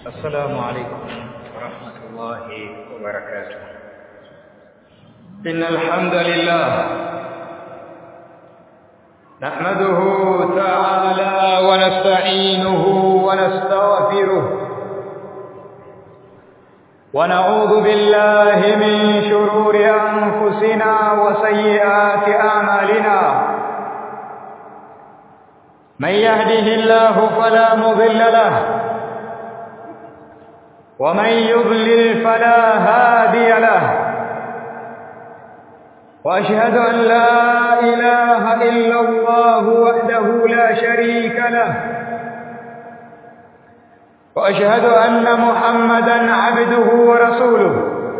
السلام عليكم ورحمة الله وبركاته إن الحمد لله نحمده تعالى ونستعينه ونستغفره ونعوذ بالله من شرور أنفسنا وسيئات أعمالنا من يهده الله فلا مضل له ومن يضلل فلا هادي له واشهد ان لا اله الا الله وحده لا شريك له واشهد ان محمدا عبده ورسوله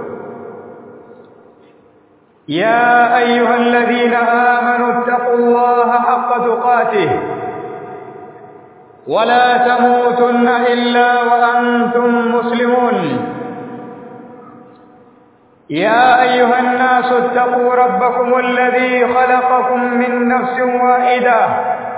يا ايها الذين امنوا اتقوا الله حق تقاته ولا تموتن الا وانتم مسلمون يا ايها الناس اتقوا ربكم الذي خلقكم من نفس واحده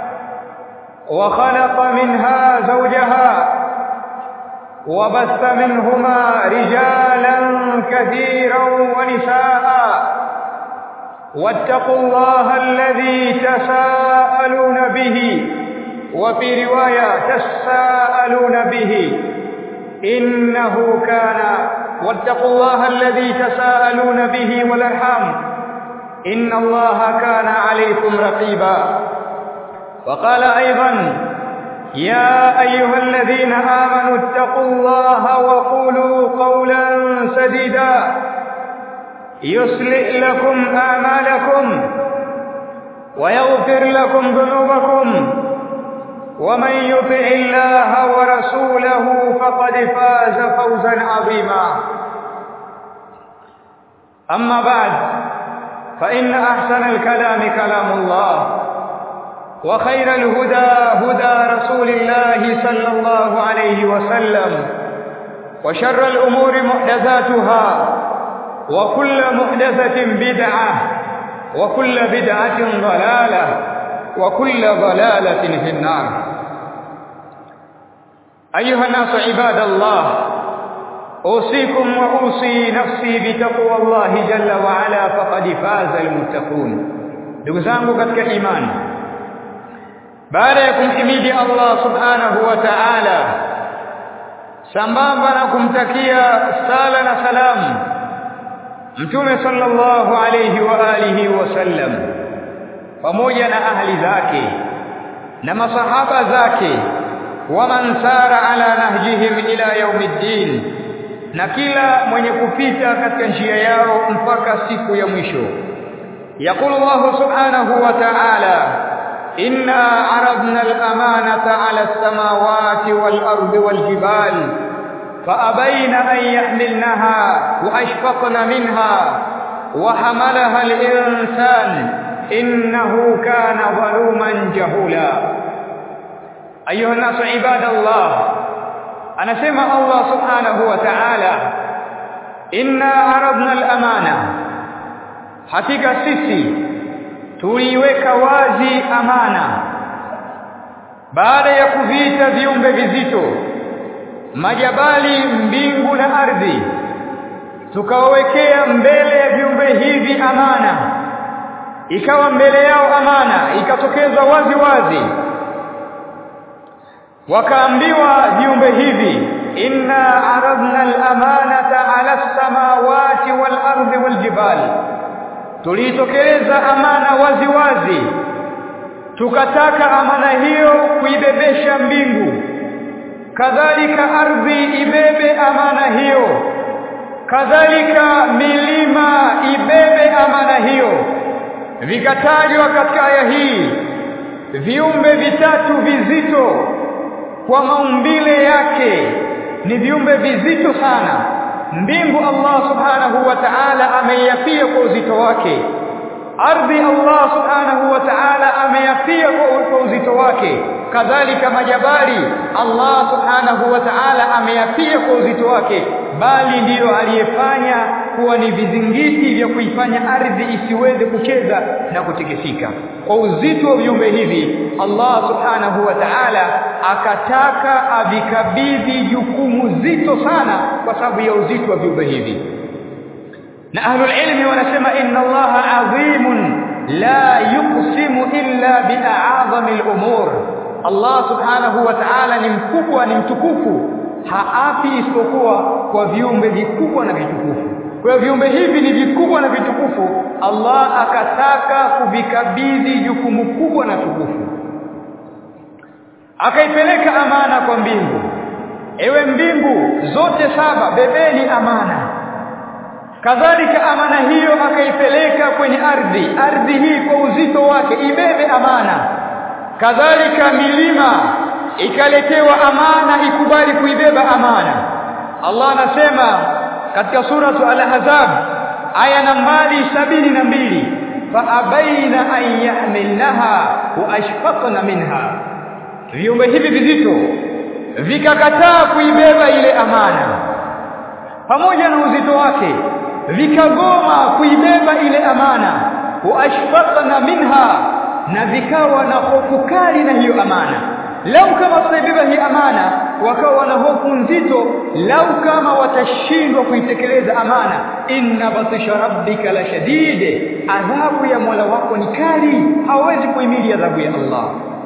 وخلق منها زوجها وبث منهما رجالا كثيرا ونساء واتقوا الله الذي تساءلون به وفي روايه تساءلون به انه كان واتقوا الله الذي تساءلون به والارحام ان الله كان عليكم رقيبا وقال ايضا يا ايها الذين امنوا اتقوا الله وقولوا قولا سديدا يصلح لكم اعمالكم ويغفر لكم ذنوبكم ومن يطع الله ورسوله فقد فاز فوزا عظيما اما بعد فان احسن الكلام كلام الله وخير الهدى هدى رسول الله صلى الله عليه وسلم وشر الامور محدثاتها وكل محدثه بدعه وكل بدعه ضلاله وكل ضلالة في النار أيها الناس عباد الله أوصيكم وأوصي نفسي بتقوى الله جل وعلا فقد فاز المتقون ndugu zangu katika imani baada ya kumhimidi Allah subhanahu wa ta'ala sambamba na kumtakia sala na salamu mtume sallallahu alayhi wa alihi wasallam pamoja na ahli zake na masahaba zake waman sara ala nahjihim ila yaumiddin na kila mwenye kupita katika njia yao mpaka siku ya mwisho يقول الله سبحانه وتعالى إنا عرضنا الأمانة على السماوات والأرض والجبال فأبين أن يحملنها وأشفقن منها وحملها الإنسان إنه كان ظلوما جهولا أيها الناس عباد الله أنا سمع الله سبحانه وتعالى إنا عرضنا الأمانة hakika sisi tuliweka wazi amana baada ya kuviita viumbe vizito majabali mbingu na ardhi tukawawekea mbele ya viumbe hivi amana ikawa mbele yao amana ikatokeza wazi wazi wakaambiwa viumbe hivi inna aradna al-amanata ala as-samawati wal-ardi wal-jibal tulitokeleza amana wazi wazi tukataka amana hiyo kuibebesha mbingu kadhalika ardhi ibebe amana hiyo kadhalika milima ibebe amana hiyo vikatajwa katika aya hii viumbe vitatu vizito kwa maumbile yake ni viumbe vizito sana mbingu Allah subhanahu wa ta'ala ameyapia kwa uzito wake ardhi Allah subhanahu wa ta'ala ameyapia kwa uzito wake kadhalika majabali Allah subhanahu wa ta'ala ameyapia kwa uzito wake bali ndiyo aliyefanya kuwa ni vizingiti vya kuifanya ardhi isiweze kucheza na kutikisika kwa uzito wa viumbe hivi Allah subhanahu wa ta'ala akataka avikabidhi jukumu mzito sana kwa sababu ya uzito wa viumbe hivi na ahlul ilmi wanasema inna allaha adhimun la yuqsimu illa bi'azami al-umur Allah subhanahu wa ta'ala ni mkubwa ni mtukufu haafi isipokuwa kwa viumbe vikubwa na vitukufu kwa hiyo viumbe hivi ni vikubwa na vitukufu Allah akataka kuvikabidhi jukumu kubwa na tukufu akaipeleka amana kwa mbingu ewe mbingu zote saba bebeni amana kadhalika amana hiyo akaipeleka kwenye ardhi ardhi hii kwa uzito wake ibebe amana kadhalika milima ikaletewa amana ikubali kuibeba amana Allah anasema katika suratu al-ahzab aya nambari sabini na mbili faabaina an yahmilnaha wa ashfaqna minha viumbe hivi vizito vikakataa kuibeba ile amana pamoja na uzito wake vikagoma kuibeba ile amana wa ashfaqna minha na vikawa na hofu kali na hiyo amana lau kama tutaibeba hii amana wakawa na hofu nzito lau kama watashindwa kuitekeleza amana inna batisha rabbika la shadid adhabu ya Mola wako ni kali hawezi kuhimili adhabu ya Allah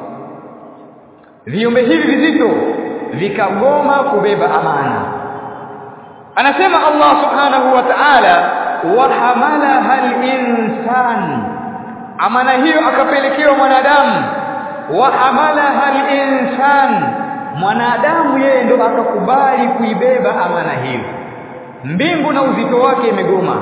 viumbe hivi vizito vikagoma kubeba amana anasema Allah subhanahu wa ta'ala wa hamalaha al-insan amana hiyo akapelekewa mwanadamu wa hamalaha al-insan mwanadamu yeye ndo akakubali kuibeba amana hiyo mbingu na uzito wake imegoma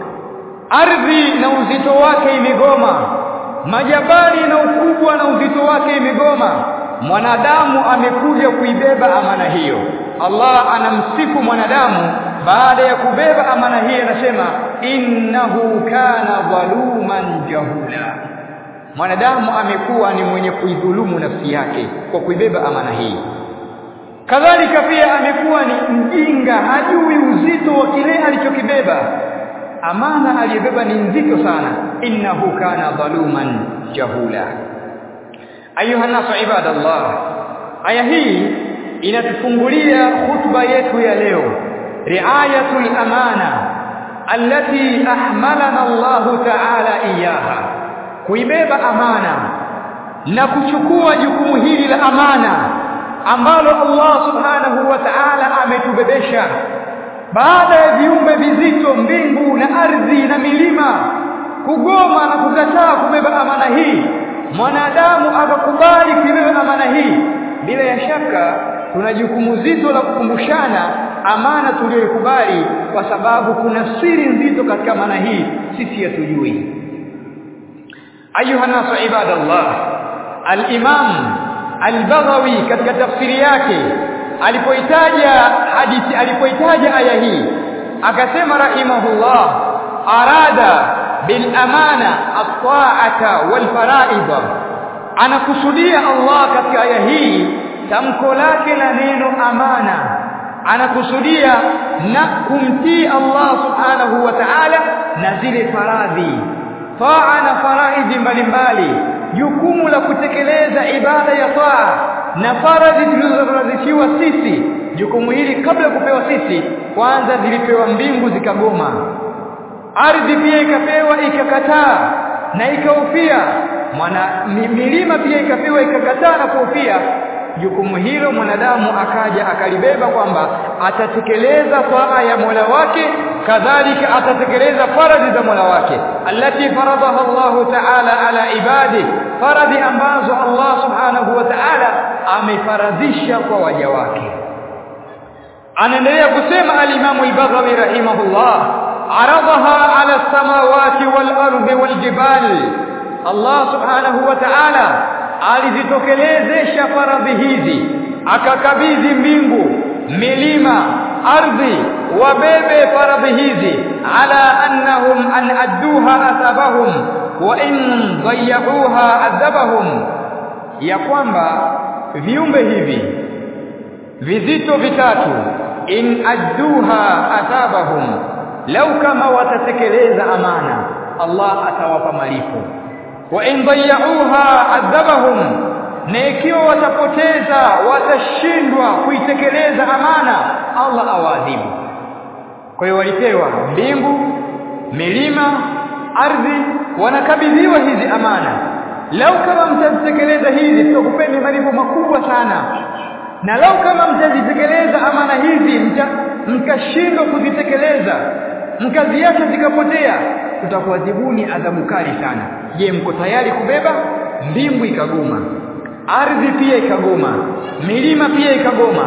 ardhi na uzito wake imegoma majabali na ukubwa na uzito wake imegoma mwanadamu amekuja kuibeba amana hiyo Allah anamsifu mwanadamu baada ya kubeba amana hiyo anasema innahu kana dhaluman jahula mwanadamu amekuwa ni mwenye kuidhulumu nafsi yake kwa kuibeba amana hii kadhalika pia amekuwa ni mjinga hajui uzito wa kile alichokibeba amana aliyobeba ni nzito sana innahu kana dhaluman jahula ayuha nasu ibadallah aya hii inatufungulia khutba yetu ya leo riayatul amana allati ahmalana Allah ta'ala iyaha kuibeba amana na kuchukua jukumu hili la amana ambalo Allah subhanahu wa ta'ala ametubebesha baada ya viumbe vizito mbingu na ardhi na milima kugoma na kukataa kubeba amana hii mwanadamu akakubali kubeba amana hii bila ya shaka tuna jukumu zito la kukumbushana amana tuliyoikubali kwa sababu kuna siri nzito katika amana hii sisi hatujui ayuha nasu ibadallah al-imam al-baghawi katika tafsiri yake alipoitaja hadithi alipoitaja aya hii akasema rahimahullah arada bil amana at-ta'ata wal fara'id anakusudia Allah katika aya hii tamko lake la neno amana anakusudia na kumtii Allah subhanahu wa ta'ala na zile faradhi taa na faraidhi mbalimbali jukumu la kutekeleza ibada ya taa na faradhi tulizoradhishiwa sisi jukumu hili kabla ya kupewa sisi kwanza zilipewa mbingu zikagoma ardhi pia ikapewa ikakataa na ikaufia mwana milima pia ikapewa ikakataa na kuufia jukumu hilo mwanadamu akaja akalibeba kwamba atatekeleza taa ya Mola wake kadhalika atatekeleza faradhi za Mola wake allati faradaha Allah ta'ala ala ibadi faradhi ambazo Allah subhanahu wa ta'ala amefaradhisha kwa waja wake anaendelea kusema al-Imam al-Baghawi rahimahullah aradaha ala samawati wal ardi wal jibal Allah subhanahu wa ta'ala alizitokelezesha faradhi hizi akakabidhi mbingu milima ardhi wabebe faradhi hizi ala annahum an adduha asabahum wa in dayyuha adhabahum ya kwamba viumbe hivi vizito vitatu in adduha asabahum lau kama watatekeleza amana Allah atawapa malipo wa in dayyuha adhabahum na ikiwa watapoteza watashindwa kuitekeleza amana Allah awaadhibu kwa hiyo walipewa mbingu milima ardhi wanakabidhiwa hizi amana lau kama mtazitekeleza hizi tutakupeni malipo makubwa sana na lau kama mtazitekeleza amana hizi mkashindwa kuzitekeleza mkaziacha zikapotea tutakuadhibuni adhabu kali sana je mko tayari kubeba mbingu ikagoma ardhi pia ikagoma milima pia ikagoma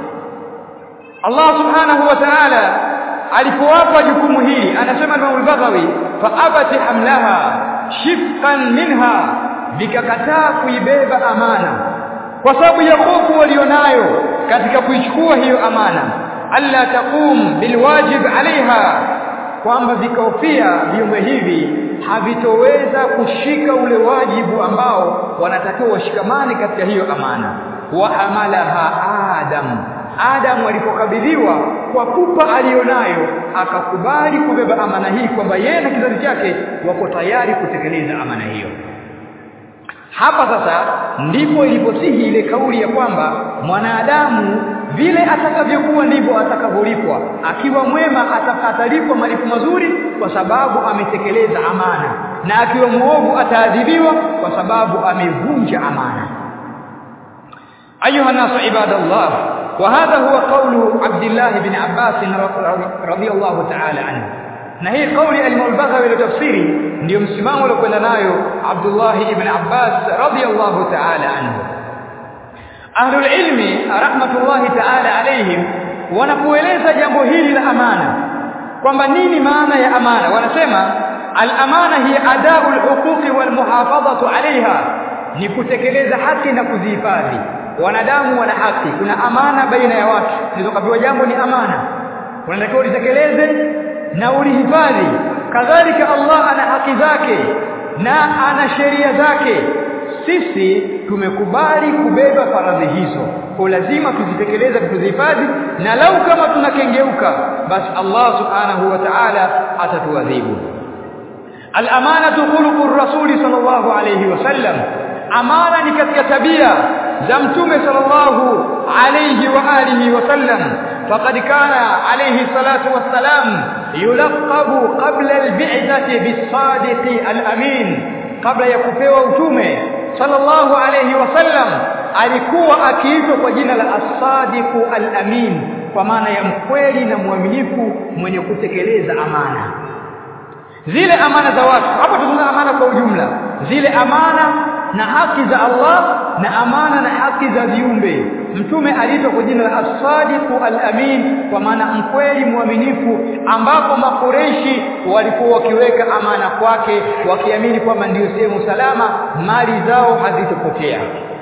Allah subhanahu wa ta'ala alipowapa jukumu hili anasema Imam al-Baghawi fa abati hamlaha shifqan minha vikakataa kuibeba amana kwa sababu ya hofu walionayo katika kuichukua hiyo amana alla taqum bilwajib alaiha kwamba vikahofia viumbe hivi havitoweza kushika ule wajibu ambao wanatakiwa washikamane katika hiyo amana wa hamalaha adam Adam alipokabidhiwa kwa pupa alionayo akakubali kubeba amana hii kwamba yeye na kizazi chake wako tayari kutekeleza amana hiyo hapa sasa ndipo iliposihi ile kauli ya kwamba mwanadamu vile atakavyokuwa ndivyo atakavyolipwa akiwa mwema atakatalipwa malipo mazuri kwa sababu ametekeleza amana na akiwa muovu ataadhibiwa kwa sababu amevunja amana ayuha nasu ibadallah وهذا هو قول عبد الله بن عباس رضي الله تعالى عنه na hii kauli al-Mulbaghawi ile tafsiri ndio msimamo uliokwenda nayo Abdullah ibn Abbas radiyallahu ta'ala anhu Ahlul ilmi rahmatullahi ta'ala alayhim wanapoeleza jambo hili la amana kwamba nini maana ya amana wanasema al-amana hiya adau al-huquqi wal muhafadhatu 'alayha ni kutekeleza haki na kuzihifadhi wanadamu wana haki kuna amana baina ya watu nilizokapewa jambo ni amana unatakiwa ulitekeleze na ulihifadhi kadhalika Allah ana haki zake na ana sheria zake sisi tumekubali kubeba faradhi hizo kwa lazima tuzitekeleze tuzihifadhi na lau kama tunakengeuka basi Allah subhanahu wa ta'ala atatuadhibu al-amanatu khuluqur rasuli sallallahu alayhi wasallam amana ni katika tabia za mtume sallallahu alayhi wa alihi wasallam faqad kana alayhi salatu wassalam yulaqabu qabla al-bi'thati bis-sadiqi al-amin kabla ya kupewa utume sallallahu alayhi wasallam alikuwa akiitwa kwa jina la as-sadiqu al-amin kwa maana ya mkweli na mwaminifu mwenye kutekeleza amana zile amana za watu hapa tuna amana kwa ujumla zile amana na haki za Allah na amana na haki za viumbe mtume aliitwa kwa jina la as-sadiqu al-amin kwa maana mkweli mwaminifu ambapo makureishi walikuwa wakiweka amana kwake wakiamini kwamba ndiyo sehemu salama mali zao hazitopotea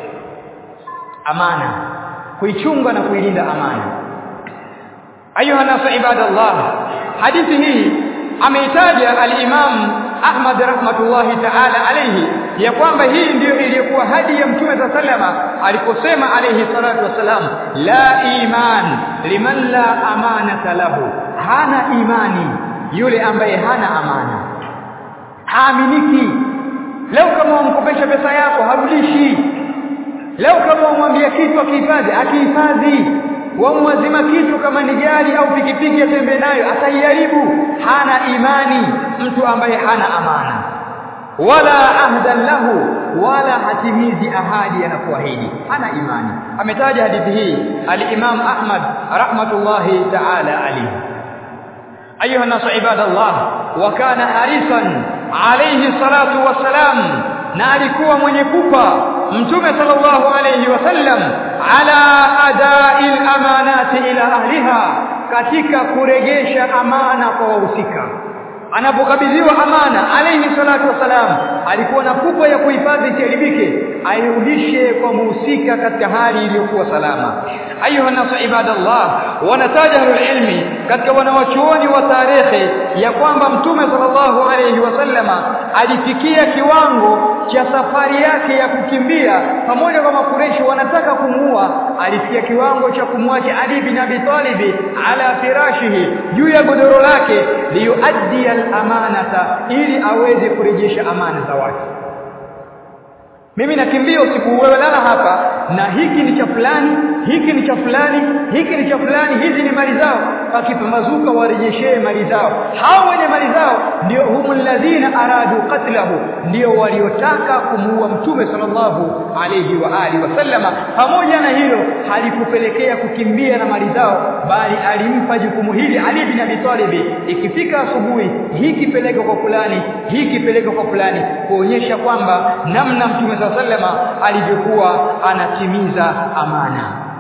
amana kuichunga na kuilinda amana ayuha nasu ibadallah hadithi hii ameitaja al-imam Ahmad rahmatullahi ta'ala alayhi ya kwamba hii ndiyo iliyokuwa hadi ya Mtume za salama aliposema alayhi salatu wasalam la iman liman la amanata lahu hana imani yule ambaye hana amana haaminiki leo kama umkopesha pesa yako harudishi leo kama umwambia kitu akihifadhi akihifadhi wamwazima kitu kama ni gari au pikipiki atembee nayo ataiharibu hana imani mtu ambaye hana amana wala ahdan lahu wala hatimizi ahadi anapoahidi hana imani ametaja hadithi hii al-Imam Ahmad rahmatullahi ta'ala alayhi ayuha nasu ibadallah wa kana harisan alayhi salatu wassalam na alikuwa mwenye kupa mtume sallallahu alayhi wasallam ala adai amanati ila ahliha katika kuregesha amana kwa wahusika anapokabidhiwa amana alayhi salatu wasalam alikuwa na pupa ya kuhifadhi isiharibike airudishe kwa muhusika katika hali iliyokuwa salama ayuha nasu ibadallah wanataja ilmi katika wanawachuoni wa tarehe ya kwamba mtume sallallahu alayhi wasallama alifikia kiwango cha safari yake ya kukimbia pamoja kwa makureshi wanataka kumuua alifikia kiwango cha kumwacha Ali bin Abi Talib ala firashihi juu ya godoro lake liyuaddi al-amanata ili aweze kurejesha amana za watu mimi nakimbia usiku wewe lala hapa na hiki ni cha fulani hiki ni cha fulani hiki ni cha fulani hizi ni mali zao pakipambazuka warejeshee mali zao hao wenye mali zao ndio humul ladhina aradu qatlahu ndio waliotaka kumuua mtume sallallahu alayhi wa alihi wasallama pamoja na hilo halikupelekea kukimbia na mali zao bali alimpa jukumu hili Ali bin Abi Talib ikifika asubuhi hiki peleka kwa fulani hiki peleka kwa fulani kuonyesha kwamba namna mtume sallama alivyokuwa anatimiza amana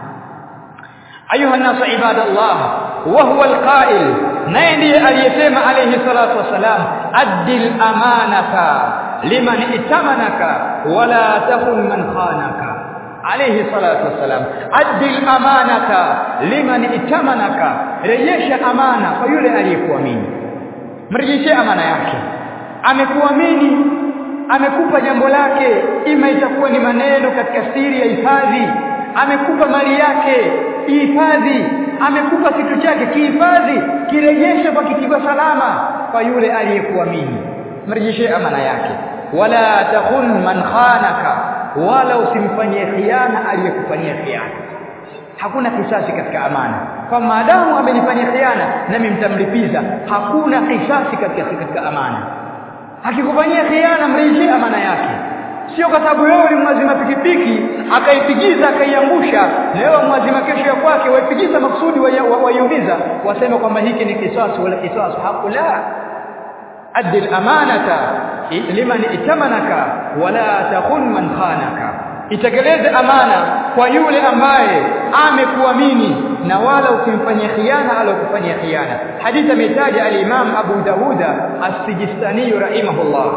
ayuha nasu ibadallah wa huwa alqa'il naye ndiye aliyesema alayhi salatu wasalam addil amanata liman itamanaka wala takun man khanaka alayhi salatu wasalam addil amanata liman itamanaka rejesha amana kwa yule aliyekuamini mrejeshe amana yake amekuamini amekupa jambo lake ima itakuwa ni maneno katika siri ya hifadhi amekupa mali yake ihifadhi amekupa kitu chake kihifadhi kirejeshe kwa kikiwa salama kwa yule aliyekuamini mrejeshe amana yake wala takhun man khanaka wala usimfanyie khiana aliyekufanyia khiana hakuna kisasi katika amana kwa maadamu amenifanyia khiana nami mtamlipiza hakuna kisasi katika katika amana akikufanyia khiana mrejeshee amana yake sio kwa sababu wewe ulimwazima pikipiki akaipigiza akaiangusha leo mwazima kesho ya kwake waipigiza maksudi waiumiza wa, wa waseme kwamba hiki ni kisasi wala kisasi hakula addi amanata liman itamanaka wala takhun man khanaka itekeleze amana kwa yule ambaye amekuamini na wala usimfanyie khiana alokufanyia khiana hadithi ametaja al-Imam Abu Dawuda as-Sijistani rahimahullah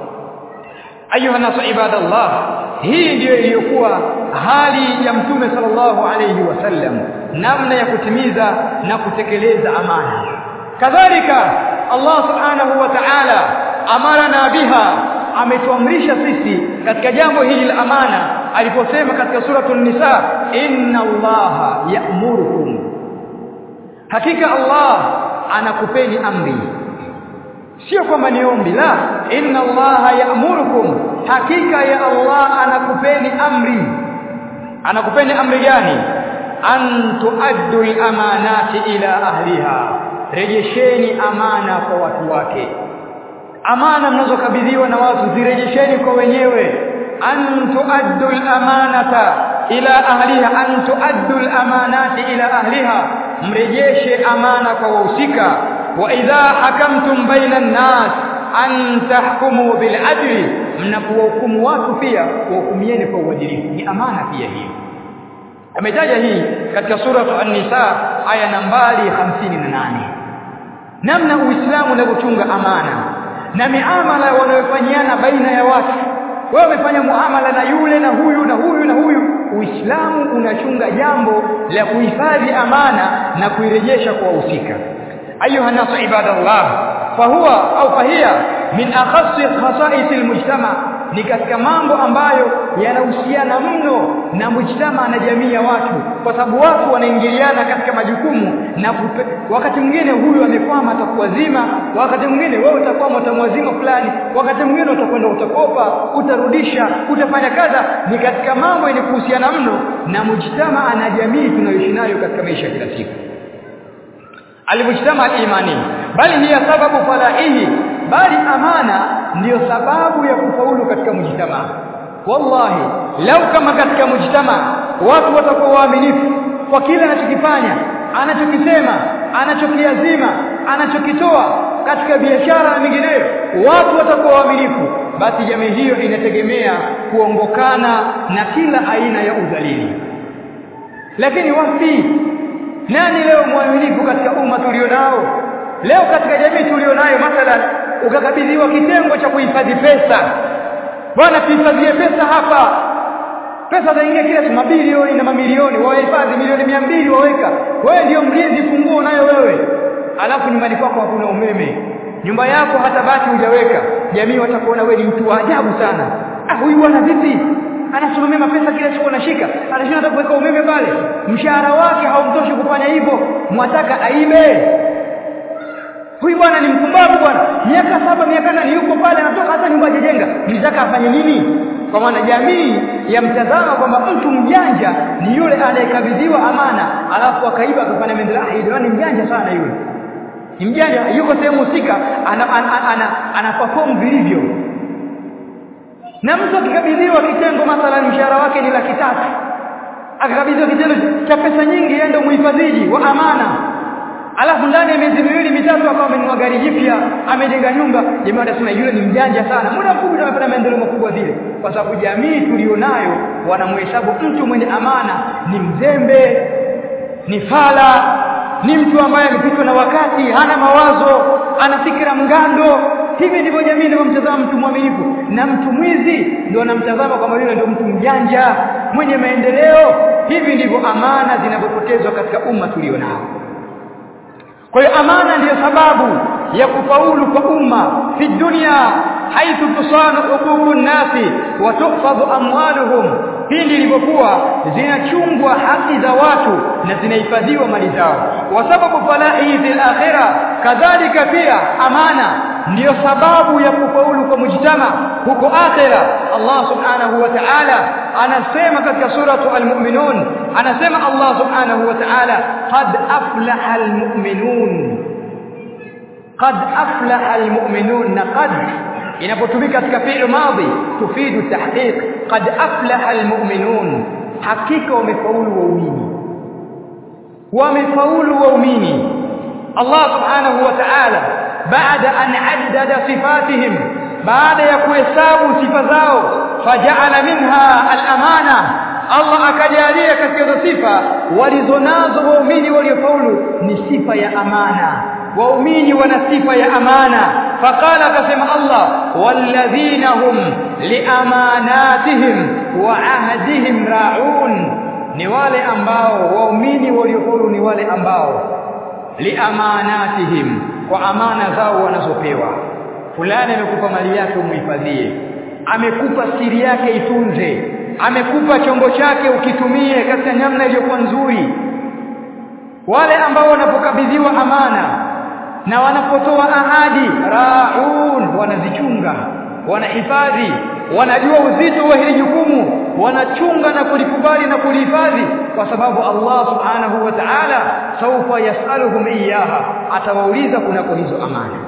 ayuha nasu ibadallah hii ndiyo iliyokuwa hali ya mtume sallallahu alayhi wasallam namna ya kutimiza na kutekeleza amana kadhalika Allah subhanahu wa ta'ala amarana biha ametuamrisha sisi katika jambo hili la amana aliposema katika suratul nisa inna allaha ya'murukum hakika Allah anakupeni amri sio kwamba ni ombi la inna allaha ya'murukum hakika ya Allah anakupeni amri anakupeni amri gani an tuaddu al-amanati ila ahliha rejesheni amana kwa watu wake amana mnazokabidhiwa na watu zirejesheni kwa wenyewe an tuaddu al-amanata ila ahliha an tuaddu al-amanati ila ahliha mrejeshe amana kwa wahusika wa idha hakamtum baina an-nas an tahkumu bil adli mnapohukumu watu pia wahukumieni kwa uadilifu ni amana pia hiyo ametaja hii katika sura an-nisa aya nambari 58 namna uislamu unavyochunga amana na miamala wanayofanyiana baina ya watu wewe umefanya muamala na yule na huyu na huyu na huyu uislamu unachunga jambo la kuhifadhi amana na kuirejesha kwa wahusika ayuha nasu ibadallah fahuwa au fahia min akhassi khasa'is almujtama ni katika mambo ambayo yanahusiana mno na mujtama na jamii ya watu kwa sababu watu wanaingiliana katika majukumu na kupe, wakati mwingine huyu amekwama atakuwa zima wakati mwingine wewe utakwama utamwazima fulani wakati mwingine utakwenda utakopa utarudisha utafanya kadha ni katika mambo yenye kuhusiana mno na mujtama na jamii tunayoishi nayo katika maisha ya kila siku alimujtama imani bali hiya sababu falaihi bali amana ndiyo sababu ya kufaulu katika mujtama wallahi lau kama katika mujtama watu watakuwa waaminifu kwa kile anachokifanya anachokisema anachokiazima anachokitoa katika biashara na mingineyo watu watakuwa waaminifu basi jamii hiyo inategemea kuongokana na kila aina ya udhalili lakini wapi nani leo mwaminifu katika umma tulionao leo katika jamii tulionayo mathalan ukakabidhiwa kitengo cha kuhifadhi pesa bwana tuhifadhie pesa hapa pesa zaingia kila siku mabilioni na mamilioni wahifadhi milioni mia mbili waweka wewe ndio mlinzi funguo unayo wewe alafu nyumbani kwako hakuna umeme nyumba yako hata bati hujaweka jamii watakuona wewe ni mtu wa ajabu sana ah huyu bwana vipi anasimamia mapesa kila siku anashika anashinda hata kuweka umeme pale mshahara wake haumtoshi kufanya hivyo mwataka aibe huyu bwana ni mpumbavu bwana miaka saba miaka nane yuko pale anatoka hata nyumba hajajenga mlitaka afanye nini kwa maana jamii yamtazama kwamba mtu mjanja ni yule anayekabidhiwa amana alafu akaiba akafanya maendeleo ah ni mjanja sana yule ni mjanja yuko sehemu husika ana, ana, ana, ana perform vilivyo na mtu akikabidhiwa kitengo mathalan mshahara wake ni laki tatu akakabidhiwa kitendo cha pesa nyingi yeye ndio muhifadhiji wa amana alafu ndani ya miezi miwili mitatu akawa amenunua gari jipya amejenga nyumba jamaa wanasema yule ni mjanja sana muda mfupi amepata maendeleo makubwa vile kwa sababu jamii tulionayo wanamhesabu mtu mwenye amana ni mzembe ni fala ni mtu ambaye amepitwa na wakati hana mawazo ana fikra mgando hivi ndivyo jamii inavyomtazama mtu mwaminifu na mtu mwizi ndio anamtazama kwamba yule ndio mtu mjanja mwenye maendeleo hivi ndivyo amana zinavyopotezwa katika umma tulionao kwa hiyo amana ndiyo sababu ya kufaulu kwa umma fi dunia haithu tusanu huququ nnasi wa tuhfadhu amwaluhum pindi ilivyokuwa zinachungwa haki za watu na zinahifadhiwa mali zao wa sababu falahi fil akhirah kadhalika pia amana ndiyo sababu ya kufaulu kwa mujtama huko akhira Allah subhanahu wa ta'ala anasema katika suratu al-mu'minun anasema Allah subhanahu wa ta'ala qad aflaha al-mu'minun qad aflaha al-mu'minun na qad inapotumika katika fi'l madhi tufidu tahqiq qad aflaha al-mu'minun hakika wamefaulu waumini wamefaulu waumini Allah subhanahu wa ta'ala baada an addada sifatihim baada ya kuhesabu sifa zao faja'ala minha al-amana Allah akajalia katika hizo sifa walizonazo waumini waliofaulu ni sifa ya amana waumini wana sifa ya amana faqala akasema Allah walladhina hum liamanatihim wa ahdihim ra'un ni wale ambao waumini waliofaulu ni wale ambao liamanatihim kwa amana zao wanazopewa fulani amekupa mali yake umhifadhie amekupa siri yake itunze amekupa chombo chake ukitumie katika namna iliyokuwa nzuri wale ambao wanapokabidhiwa amana na wanapotoa ahadi raun wanazichunga wanahifadhi wanajua uzito wa hili jukumu wanachunga na kulikubali na kulihifadhi kwa sababu Allah subhanahu wa ta'ala saufa yasaluhum iyaha atawauliza kunako hizo amana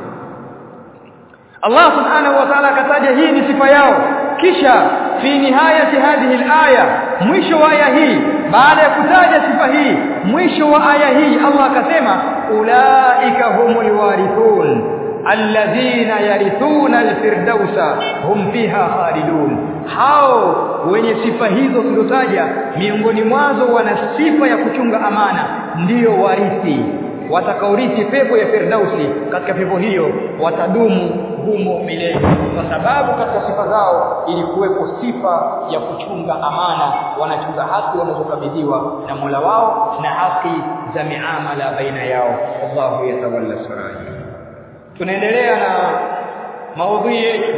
Allah subhanahu wa ta'ala akataja hii ni sifa yao kisha fi nihayati hadhihi al-aya mwisho wa aya hii baada ya kutaja sifa hii mwisho wa aya hii Allah akasema ulaika humul warithun alladhina yarithuna al-firdausa hum fiha khalidun hao wenye sifa hizo tulizotaja miongoni mwazo wana sifa ya kuchunga amana ndiyo warithi watakaurithi pepo ya firdausi katika pepo hiyo watadumu humo milele kwa sababu katika sifa zao ilikuwepo sifa ya kuchunga amana wanachunga haki wanazokabidhiwa na Mola wao na haki za miamala baina yao Allahu yatawalla saraji tunaendelea na maudhui yetu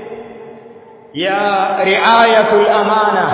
ya riayatul amana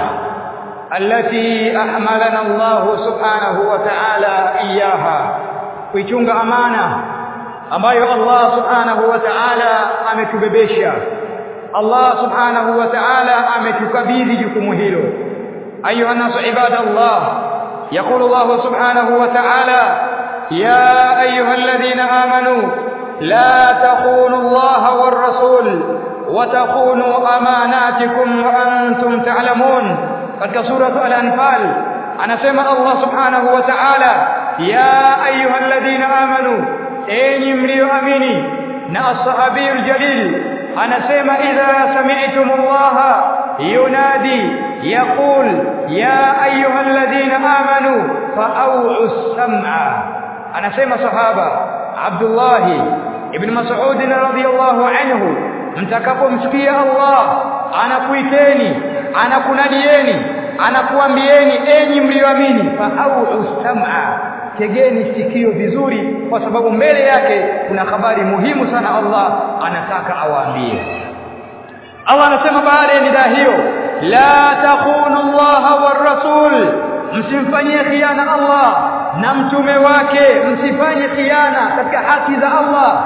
التي أحملنا الله سبحانه وتعالى إياها kuichunga amana ambayo Allah subhanahu wa ta'ala ametubebesha Allah subhanahu wa ta'ala ametukabidhi jukumu hilo ayuha nasu ibadallah يقول الله سبحانه وتعالى يا أيها الذين آمنوا لا تخونوا الله والرسول وتخونوا أماناتكم وأنتم تعلمون katika suratu al-anfal anasema Allah subhanahu wa ta'ala ya ayyuhalladhina amanu enyi mlioamini na as-sahabiyul jalil anasema idha sami'tumullaha yunadi yaqul ya ayyuhalladhina amanu fa'u as-sam'a anasema sahaba Abdullah ibn Mas'ud radhiyallahu anhu mtakapomsikia Allah anakuiteni anakunadieni anakuambieni enyi mlioamini fa'u sam'a tegeni sikio vizuri kwa sababu mbele yake kuna habari muhimu sana Allah anataka awaambie Allah anasema baada ya nidaa hiyo la takhunu Allah war rasul msimfanyie khiana Allah na mtume wake msifanye khiana katika haki za Allah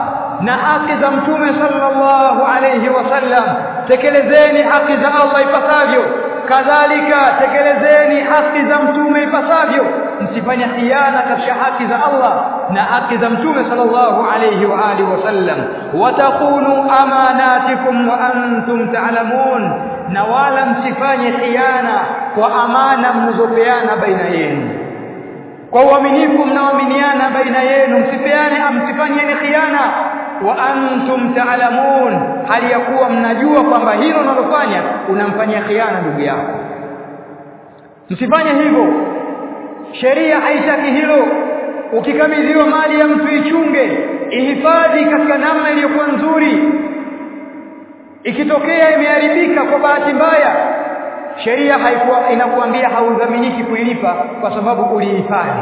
na haki za mtume sallallahu alayhi wasallam tekelezeni haki za Allah ipasavyo kadhalika tekelezeni haki za mtume ipasavyo msifanye khiana katika haki za Allah na haki za mtume sallallahu alayhi wa alihi wasallam watakunu amanatikum wa antum ta'lamun na wala msifanye khiana kwa amana mnazopeana baina yenu kwa uaminifu mnaoaminiana baina yenu msipeane msifanyeni khiana wa antum ta'lamun hali ya kuwa mnajua kwamba hilo unalofanya unamfanyia khiana ndugu yako msifanye hivyo sheria haitaki hilo ukikabidhiwa mali ya mtu ichunge ihifadhi katika namna iliyokuwa nzuri ikitokea imeharibika kwa bahati mbaya sheria haikuwa inakuambia haudhaminiki kuilipa kwa sababu ulihifadhi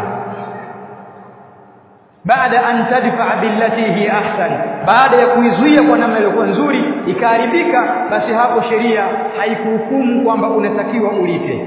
baada an tadfa billati hi ahsan baada ya kuizuia kwa namna iliyokuwa nzuri ikaharibika basi hapo sheria haikuhukumu kwamba unatakiwa ulipe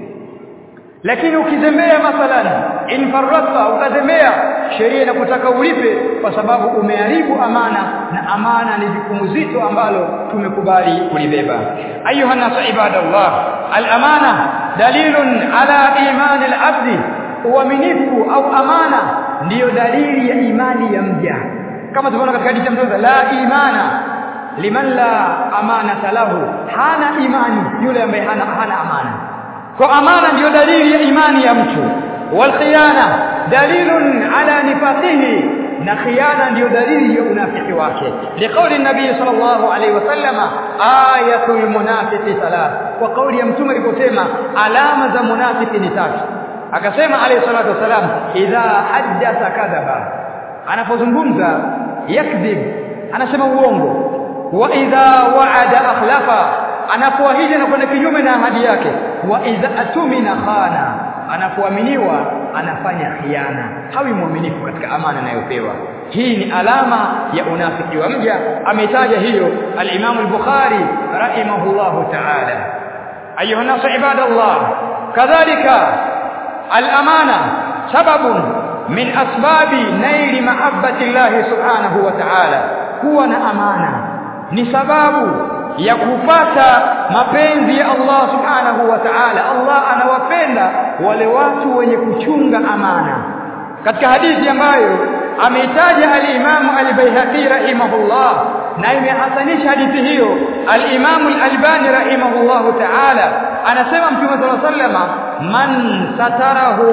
lakini ukizembea mathalan in farrata ukazembea sheria inakutaka ulipe kwa sababu umeharibu amana na amana ni jukumu zito ambalo tumekubali kulibeba ayuha nasu ibadallah al-amana dalilun ala iman al-abdi uaminifu au amana ndiyo dalili ya imani ya mja kama tunaona katika hadithi ya mtume la imana liman la amanata lahu hana imani yule ambaye hana hana amana kwa amana ndiyo dalili ya imani ya mtu wal khiyana dalilun ala nifaqihi na khiyana ndiyo dalili ya unafiki wake liqauli nabii sallallahu alaihi wasallama ayatul munafiqi thalath kwa kauli ya mtume aliposema alama za munafiki ni tatu akasema alayhi salatu wasalam idha haddatha kadhaba anapozungumza yakdhib anasema uongo wa idha wa'ada akhlafa anapoahidi na kwenda kinyume na ahadi yake wa idha atumina khana anapoaminiwa anafanya khiana hawi mwaminifu katika amana anayopewa hii ni alama ya unafiki wa mja ametaja hiyo al-Imam al-Bukhari rahimahullahu ta'ala ayuha nasu ibadallah kadhalika al-amana sababun min asbabi naili mahabbati Allah subhanahu wa ta'ala kuwa na amana ni sababu ya kupata mapenzi ya Allah subhanahu wa ta'ala Allah anawapenda wale watu wenye kuchunga amana katika hadithi ambayo ameitaja al-Imam al-Baihaqi rahimahullah na imehasanisha hadithi hiyo al-Imam al-Albani rahimahullah ta'ala anasema Mtume صلى الله عليه man satarahu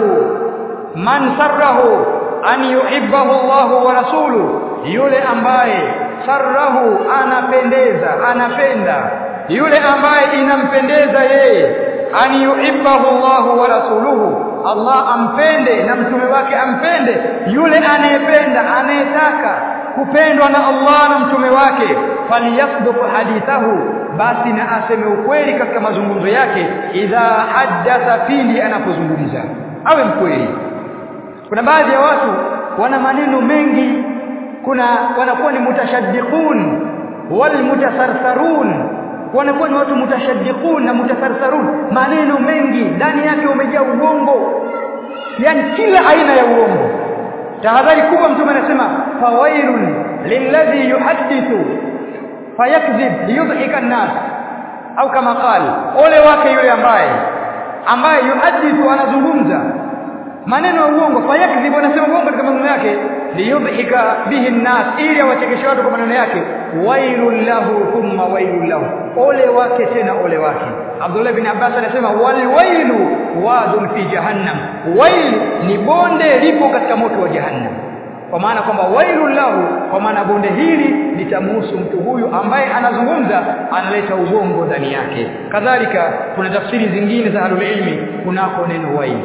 man sarrahu an yuhibbahu Allah wa rasuluhu yule ambaye sarrahu anapendeza anapenda yule ambaye inampendeza yeye an yuhibbahu Allah wa rasuluhu Allah ampende na mtume wake ampende yule anayependa anayetaka kupendwa na Allah na mtume wake falyasduq hadithahu basi na aseme ukweli katika mazungumzo yake idha haddatha pindi anapozungumza awe mkweli kuna baadhi ya watu wana maneno mengi kuna wanakuwa ni mutashaddiqun wal mutasarsarun wanakuwa ni watu mutashaddiqun na mutasarsarun maneno mengi ndani yake umejaa uongo yani kila aina ya uongo tahadhari kubwa mtume anasema fawailun lilladhi yuhaddithu fayakdhib liyudhika an-nas au kama qala ole wake yule ambaye ambaye yuhaddithu anazungumza maneno ya uongo fayakdhib anasema uongo katika maneno yake liyudhika bihi an-nas ili awachekeshe watu kwa maneno yake wailul lahu thumma wailul lahu ole wake tena ole wake Abdullah bin Abbas anasema wal wailu wadun fi jahannam wail ni bonde lipo katika moto wa jahannam kwa maana kwamba wailul lahu kwa maana bonde hili litamhusu mtu huyu ambaye anazungumza analeta uongo ndani yake kadhalika kuna tafsiri zingine za ahlul ilmi kunako neno wail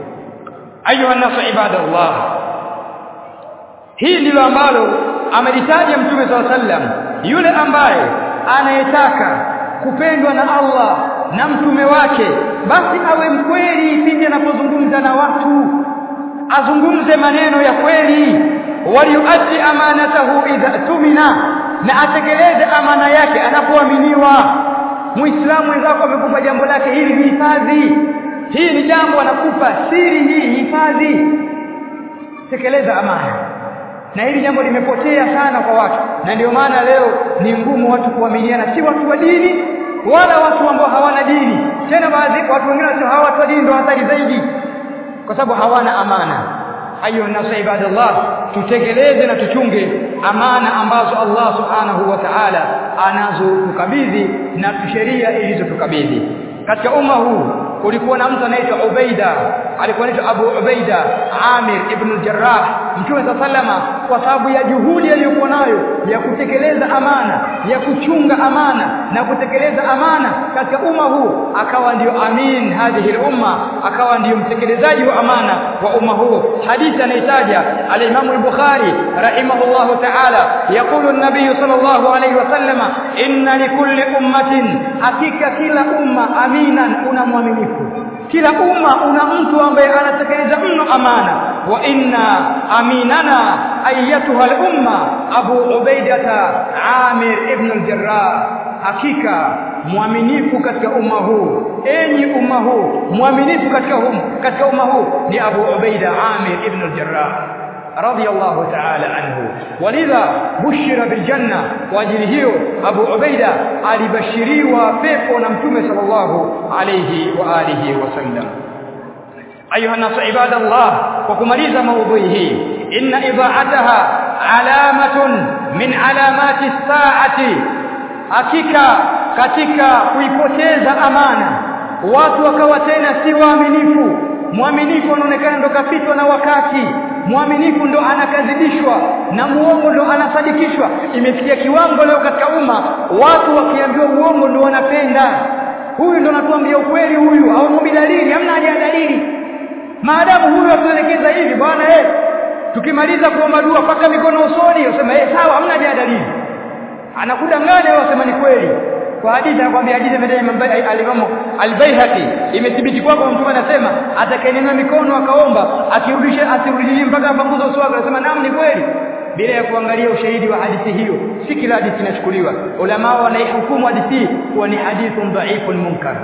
ayuha nasu ibadallah hii ndilo ambalo amelitaja mtume swalla sallam yule ambaye anayetaka kupendwa na Allah na mtume wake basi awe mkweli pindi anapozungumza na watu azungumze maneno ya kweli waliyuaddi amanatahu idha tumina na atekeleze amana yake anapoaminiwa muislamu wenzako amekupa jambo lake hili hifadhi hii ni jambo anakupa siri hii hifadhi tekeleza amana na hili jambo limepotea sana kwa watu na ndio maana leo ni ngumu watu kuaminiana si watu wa dini wala watu ambao hawana dini tena baadhi watu wengine wanasema hawa watu wa dini ndio hatari zaidi kwa sababu hawana amana ayo nasa ibadallah tutekeleze na tuchunge amana ambazo Allah subhanahu wa ta'ala anazotukabidhi na sheria ilizotukabidhi katika umma huu kulikuwa na mtu anaitwa Ubaida alikuwa anaitwa Abu Ubaida Amir ibn al-Jarrah Mtume sallama kwa sababu ya juhudi aliyokuwa nayo ya kutekeleza amana ya kuchunga amana na kutekeleza amana katika umma huu akawa ndiyo amin hadhihi umma akawa ndiyo mtekelezaji wa amana wa umma huu hadithi anaitaja al-Imam al-Bukhari rahimahullahu ta'ala yaqulu an-nabiy sallallahu alayhi wasallama inna likulli ummatin hakika kila umma aminan una mwaminifu kila umma una mtu ambaye anatekeleza mno amana wa inna aminana ayatuha al-umma Abu Ubaidata Amir ibn al-Jarrah hakika mwaminifu katika umma huu enyi umma huu mwaminifu katika hum katika umma huu ni Abu Ubaida Amir ibn al-Jarrah رضي الله تعالى عنه ولذا بشر بالجنة واجل hiyo Abu Ubaida alibashiriwa pepo na Mtume sallallahu alayhi wa alihi wasallam ayuha nas ibadallah kwa kumaliza maudhui hii inna idaataha alamatun min alamati saati hakika katika kuipoteza amana watu wakawa tena si waaminifu mwaminifu anaonekana ndo kapitwa na wakati mwaminifu ndo anakadhibishwa na muongo ndo anasadikishwa imefikia kiwango leo katika umma watu wakiambiwa uongo ndo wanapenda huyu ndo anatuambia ukweli huyu au dalili hamna haja ya dalili maadamu huyu atuelekeza hivi bwana eh tukimaliza kuomba dua paka mikono usoni usema eh sawa hamna haja ya dalili anakudanganya wewe usema ni kweli kwa hadithi anakuambia hadithi imetaja al-Imam al-Baihaqi imethibiti kwako mtume anasema atakayenena mikono akaomba akirudisha asirudishie mpaka apanguze uso wake anasema naam ni kweli bila ya kuangalia ushahidi wa hadithi hiyo si kila hadithi inachukuliwa ulama wanaihukumu hadithi kuwa ni hadithun dha'ifun munkar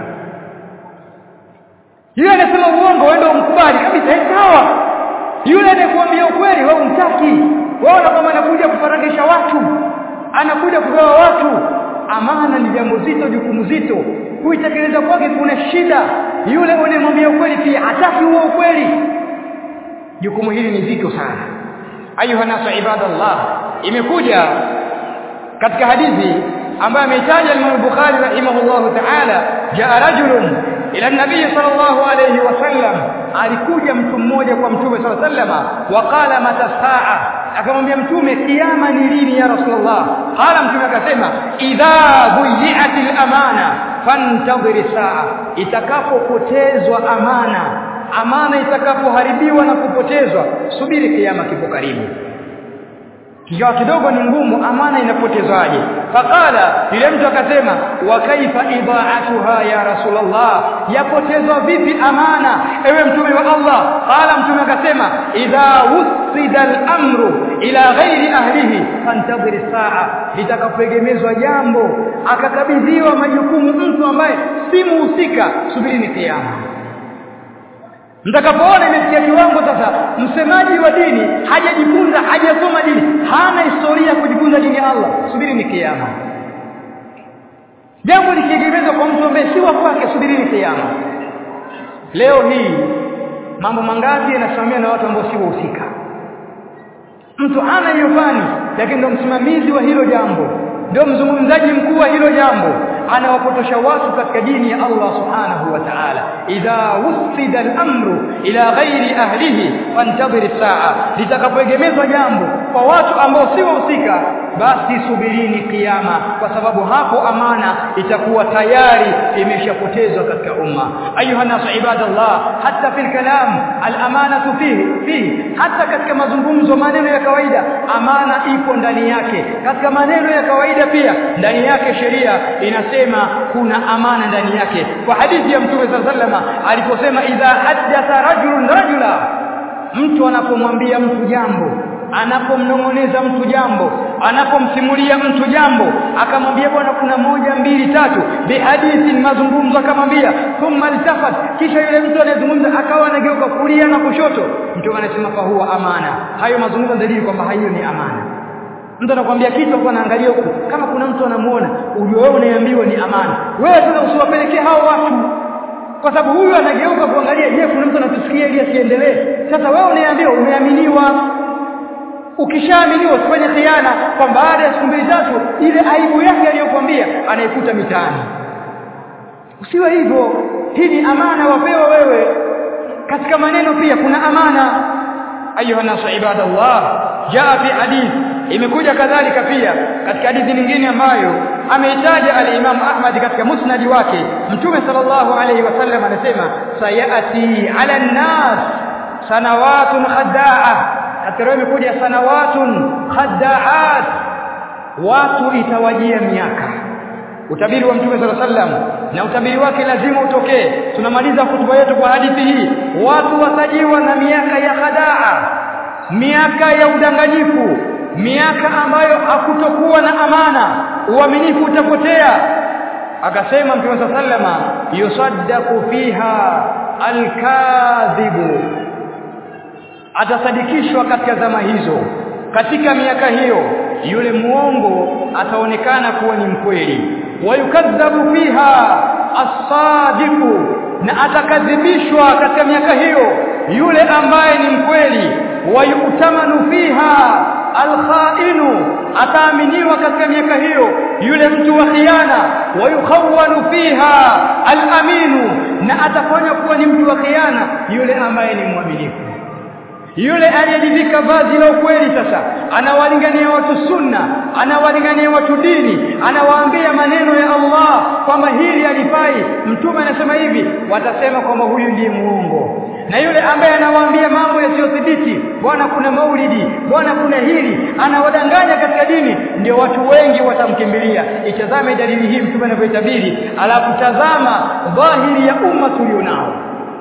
yule anasema uongo wewe ndio mkubali kabisa sawa yule anakuambia ukweli wewe umtaki wewe unakwamba anakuja kufaragisha watu anakuja kugawa watu amana ni jambo zito jukumu zito kuitekeleza kwake kuna shida yule unayemwambia ukweli pia hataki huo ukweli jukumu hili ni zito sana ayuha nasu ibadallah imekuja katika hadithi ambayo ameitaja Imam Bukhari rahimahullahu ta'ala jaa rajulun ila nabii sallallahu alayhi wasallam alikuja mtu mmoja kwa mtume sallallahu alayhi wasallam waqala mata saa akamwambia mtume kiyama ni lini ya rasulullah qala mtume akasema idha buyi'atil amana fantadhir saa itakapopotezwa amana amana itakapoharibiwa na kupotezwa subiri kiyama kipo karibu kigawa kidogo ni ngumu amana inapotezwaje faqala yule mtu akasema wa kaifa idaatuha ya rasulullah yapotezwa vipi amana ewe mtume wa Allah qala mtume akasema idha wusida al-amru ila ghairi ahlihi fantadhir saa litakapoegemezwa jambo akakabidhiwa majukumu mtu ambaye si muhusika subiri ni kiyama mtakapoona imefikia kiwango sasa msemaji wa dini hajajifunza hajasoma dini hana historia ya kujifunza dini ya Allah subiri ni kiyama jambo likiegemezwa kwa mtu ambaye si wa kwake subiri ni kiyama leo hii mambo mangapi yanasimamiwa na watu ambao si wahusika mtu hana hiyo fani lakini ndio msimamizi wa hilo jambo ndio mzungumzaji mkuu wa hilo jambo anawapotosha watu katika dini ya Allah subhanahu wa ta'ala idha wusida al-amru ila ghairi ahlihi fantadhir saa litakapoegemezwa jambo kwa watu ambao si wahusika basi subirini kiyama kwa sababu hapo amana itakuwa tayari imeshapotezwa katika umma ayuha nasu ibadallah hatta fil kalam al-amanatu fihi fihi hata katika mazungumzo maneno ya kawaida amana ipo ndani yake katika maneno ya kawaida pia ndani yake sheria inasema kuna amana ndani yake kwa hadithi ya mtume sallama aliposema idha haddatha rajulun rajula mtu anapomwambia mtu jambo anapomnong'oneza mtu jambo anapomsimulia mtu jambo akamwambia bwana kuna moja mbili tatu bihadithi mazungumzo akamwambia thumma altafat kisha yule mtu anayezungumza akawa anageuka kulia na kushoto mtu anasema fa huwa amana hayo mazungumzo dalili kwamba hayo ni amana mtu anakuambia kitu kwa anaangalia huku kama kuna mtu anamuona ujue wewe unaambiwa ni amana wewe sasa usiwapelekee hao watu kwa sababu huyu anageuka kuangalia je kuna mtu anatusikia ili asiendelee sasa wewe unaambiwa umeaminiwa ukishaaminiwa usifanye khiana kwa baada ya siku mbili tatu ile aibu yake aliyokuambia anaikuta mitaani usiwe hivyo hii ni amana wapewa wewe katika maneno pia kuna amana ayuha nasu ibadallah jaa fi hadith imekuja kadhalika pia katika hadithi nyingine ambayo ameitaja al-Imam Ahmad katika musnadi wake Mtume sallallahu alayhi wasallam anasema sayati ala an-nas sanawatun khadda'a katika roho imekuja sanawatun khadda'at watu itawajia miaka utabiri wa Mtume sallallahu alayhi wasallam na utabiri wake lazima utokee tunamaliza hutuba yetu kwa hadithi hii watu watajiwa na miaka ya khadaa miaka ya udanganyifu miaka ambayo hakutokuwa na amana uaminifu utapotea akasema mtume sallama yusaddaqu fiha alkadhibu atasadikishwa katika zama hizo katika miaka hiyo yule muongo ataonekana kuwa ni mkweli wayukadhabu fiha as-sadiqu na atakadhibishwa katika miaka hiyo yule ambaye ni mkweli wayutamanu fiha alkhainu ataaminiwa katika miaka hiyo yule mtu wa khiana wayukhawanu fiha alaminu na atafanya kuwa ni mtu wa khiana yule ambaye ni mwaminifu yule aliyejivika vazi la ukweli sasa anawalingania watu sunna anawalingania watu dini anawaambia maneno ya Allah kwamba hili alifai mtume anasema hivi watasema kwamba huyu ndiye muongo na yule ambaye anawaambia mambo yasiyothibiti bwana kuna maulidi bwana kuna hili anawadanganya katika dini ndio watu wengi watamkimbilia itazame dalili hii mtume anavyoitabiri alafu tazama dhahiri ya umma tulionao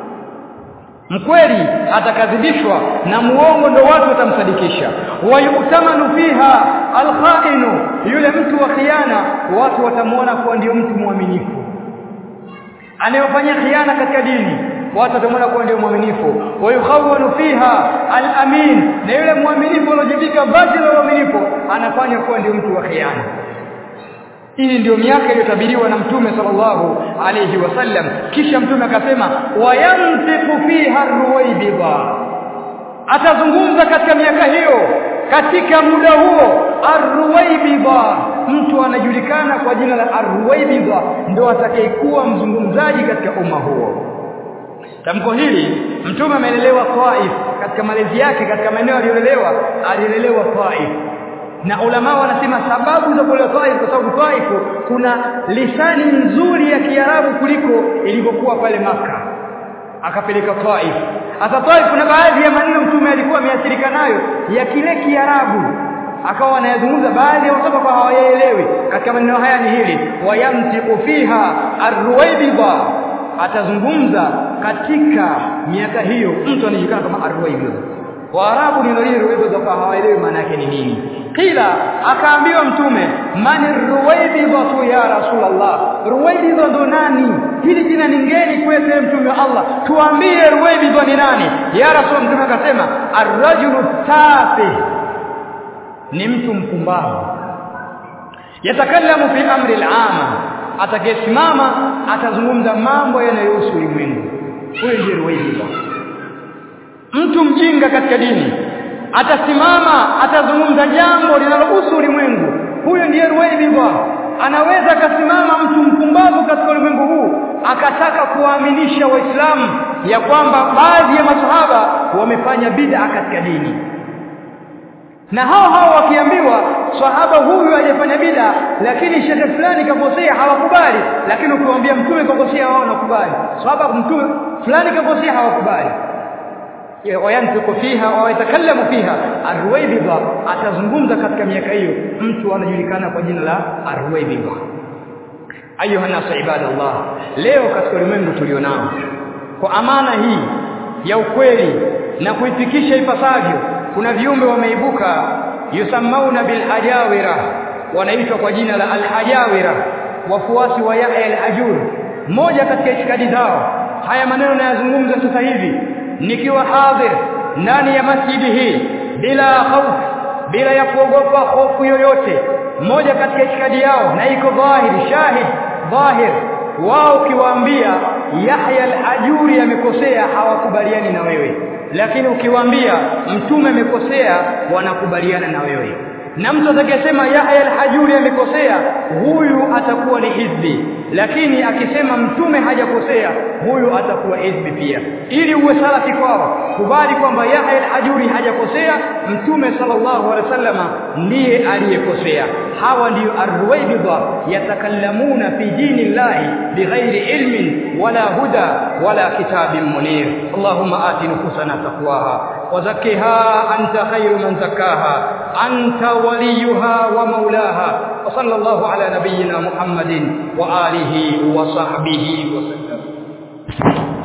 mkweli atakadhibishwa na muongo ndo watu watamsadikisha wayutamanu fiha alkhainu yule mtu wa khiana watu watamuona kuwa ndio mtu mwaminifu anayofanya khiana katika dini watu watamwona kuwa ndio mwaminifu wayukhawanu fiha alamin na yule mwaminifu aliyojivika vazi la uaminifu anafanya kuwa ndio mtu wa khiana hii ndio miaka iliyotabiriwa na mtume sallallahu alayhi wasallam kisha mtume akasema wayantiqu fiha ruwaibidha atazungumza katika miaka hiyo katika muda huo arruwaibidha mtu anajulikana kwa jina la arruwaibidha ndio atakayekuwa mzungumzaji katika umma huo tamko hili mtume amelelewa Taif katika malezi yake katika maeneo aliyolelewa alilelewa Taif na ulama wanasema sababu za kule Taif kwa sababu Taif kuna lisani nzuri ya Kiarabu kuliko ilivyokuwa pale maka akapeleka Taif hata Taif kuna baadhi ya maneno mtume alikuwa ameathirika nayo ya kile Kiarabu akawa anayazungumza baadhi ya watu kwa hawayaelewi katika maneno haya ni hili wayamtiqu fiha arruwaibidha atazungumza katika miaka hiyo mtu anajulikana kama arruwaibidha Waarabu neno hili ruwaibidha kwa hawaelewi maana yake ni nini kila akaambiwa mtume mani ruwaibidha ya rasulullah ruwaibidha ndo nani hili jina ni ngeni kwetu mtume wa Allah tuambie ruwaibidha ni nani ya rasul mtume akasema arrajulu tafi ni mtu mpumbavu yatakallamu fi amri al-ama atakayesimama atazungumza mambo yanayohusu ulimwengu huyo ndiye ruwaibidha mtu mjinga katika dini atasimama atazungumza jambo linalohusu ulimwengu huyo ndiye ruwaibidha anaweza akasimama mtu mpumbavu katika ulimwengu huu akataka kuwaaminisha waislamu ya kwamba baadhi ya masahaba wamefanya bid'a katika dini na hao hao wakiambiwa sahaba huyu hajafanya bid'a lakini shekhe fulani kakosea hawakubali lakini ukiwaambia mtume kakosea wao wanakubali sahaba mtume fulani kakosea hawakubali wayantiqu fiha wa yatakallamu fiha arwaibidha atazungumza katika miaka hiyo mtu anajulikana kwa jina la arwaibidha ayuha nasu ibadallah leo katika ulimwengu tulionao kwa amana hii ya ukweli na kuifikisha ipasavyo kuna viumbe wameibuka yusammauna bil ajawira wanaitwa kwa jina la al ajawira wafuasi wa Yahya al-Ajur moja katika itikadi zao haya maneno nayazungumza sasa hivi nikiwa hadhir ndani ya masjidi hii bila hofu bila ya kuogopa hofu yoyote moja katika itikadi yao na iko dhahiri shahid dhahir wao ukiwaambia Yahya al-Ajuri amekosea hawakubaliani na wewe lakini ukiwaambia mtume amekosea wanakubaliana na wewe na mtu atakayesema Yahya al-Hajuri amekosea huyu atakuwa ni hizbi lakini akisema mtume hajakosea huyu atakuwa hizbi pia ili uwe salafi kwao kubali kwamba Yahya al-Hajuri hajakosea mtume sallallahu alaihi wasallama ndiye aliyekosea hawa ndio arwaibidha yatakallamuna fi dini llahi bighairi ilmin wala huda wala kitabin munir allahumma ati nufusana taqwaha وزكها أنت خير من زكاها أنت وليها ومولاها وصلى الله على نبينا محمد وآله وصحبه وسلم